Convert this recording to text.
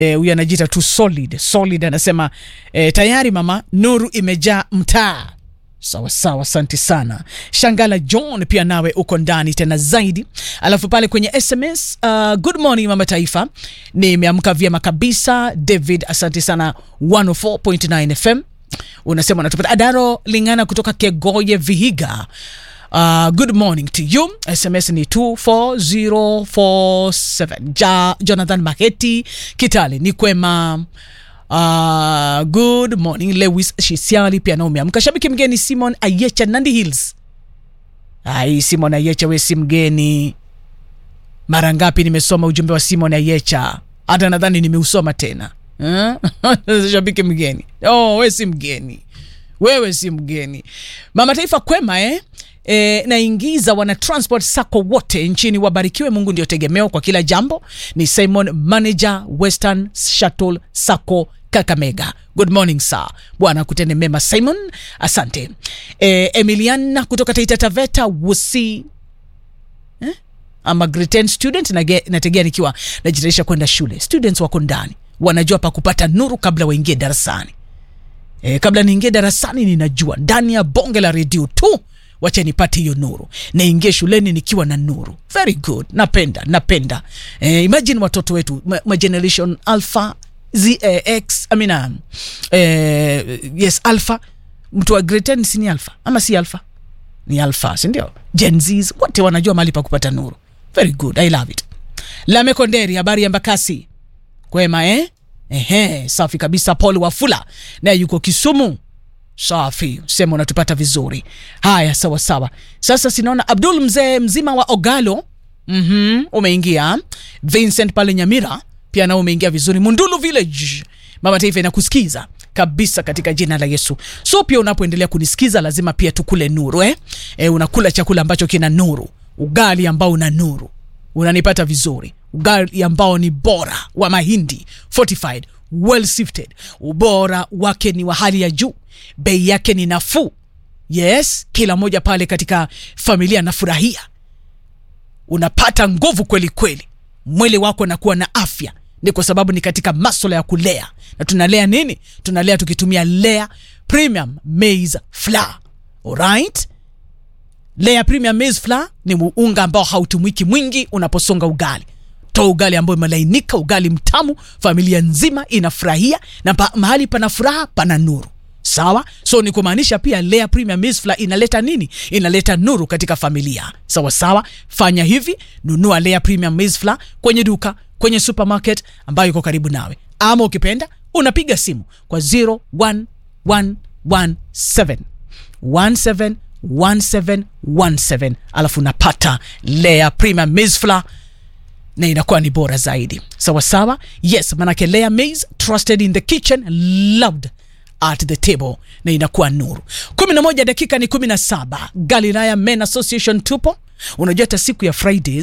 huyu e, anajiita tu solid solid anasema e, tayari mama nuru imejaa mtaa sawa sawa asante sana shangala john pia nawe uko ndani tena zaidi alafu pale kwenye sms uh, good morning mama taifa nimeamka vyema kabisa david asante sana 104.9 fm unasema unatupata adaro lingana kutoka kegoye vihiga Uh, good morning to you sms ni 24047 ja, jonathan maketi kitale ni kwema Uh, good morning lewis shisiali pia na umeamka shabiki mgeni simon ayecha nandi hills ai simon ayecha we si mgeni mara ngapi nimesoma ujumbe wa simon ayecha hata nadhani nimeusoma tena huh? shabiki mgeni oh, we si mgeni wewe si mgeni mama taifa kwema eh? E, naingiza wana transport sako wote nchini wabarikiwe mungu ndio tegemeo kwa kila jambo ni simon manager western shuttle sako kakamega good morning sir bwana kutende mema simon asante e, emiliana kutoka taita taveta wusi eh? ama grade 10 student nage, nategea nikiwa najitarisha kwenda shule students wako ndani wanajua pa kupata nuru kabla waingie darasani e, kabla niingie darasani ninajua ndani ya bonge la redio tu wacha nipate hiyo nuru naingie shuleni nikiwa na nuru very good napenda napenda eh, imagine watoto wetu ma, ma generation alpha zx I mean, um, eh, yes alpha mtu wa grade 10 si ni alpha ama si alpha ni alpha sindio jenzs wote wanajua mahali pa kupata nuru very good i love it lamekonderi habari ya mbakasi kwema eh? Ehe, safi kabisa paul wafula naye yuko kisumu safi sema unatupata vizuri haya sawa sawa sasa sinaona abdul mzee mzima wa ogalo mm-hmm, umeingia vincent pale nyamira pia nao umeingia vizuri mundulu village mama taifa inakusikiza kabisa katika jina la yesu so pia unapoendelea kunisikiza lazima pia tukule nuru eh? E, unakula chakula ambacho kina nuru ugali ambao una nuru unanipata vizuri ugali ambao ni bora wa mahindi fortified well sifted ubora wake ni wa hali ya juu bei yake ni nafuu yes kila moja pale katika familia anafurahia unapata nguvu kweli kweli mwili wako nakuwa na afya ni kwa sababu ni katika maswala ya kulea na tunalea nini tunalea tukitumia lea premium maize flour alright lea premium maize flour ni unga ambao hautumwiki mwingi unaposonga ugali toa ugali ambao imelainika ugali mtamu familia nzima inafurahia na pa, mahali pana furaha pana nuru sawa so ni kumaanisha pia lea premium maize flour inaleta nini inaleta nuru katika familia sawa sawa fanya hivi nunua lea premium maize flour kwenye duka kwenye supermarket ambayo iko karibu nawe ama ukipenda unapiga simu kwa 01117 171717 alafu unapata lea premium maize flour na inakuwa ni bora zaidi sawa sawa yes manake lea maize trusted in the kitchen loved at the table na inakuwa nuru 11 dakika ni 17 galilaya men association tupo unajua hata siku ya fridays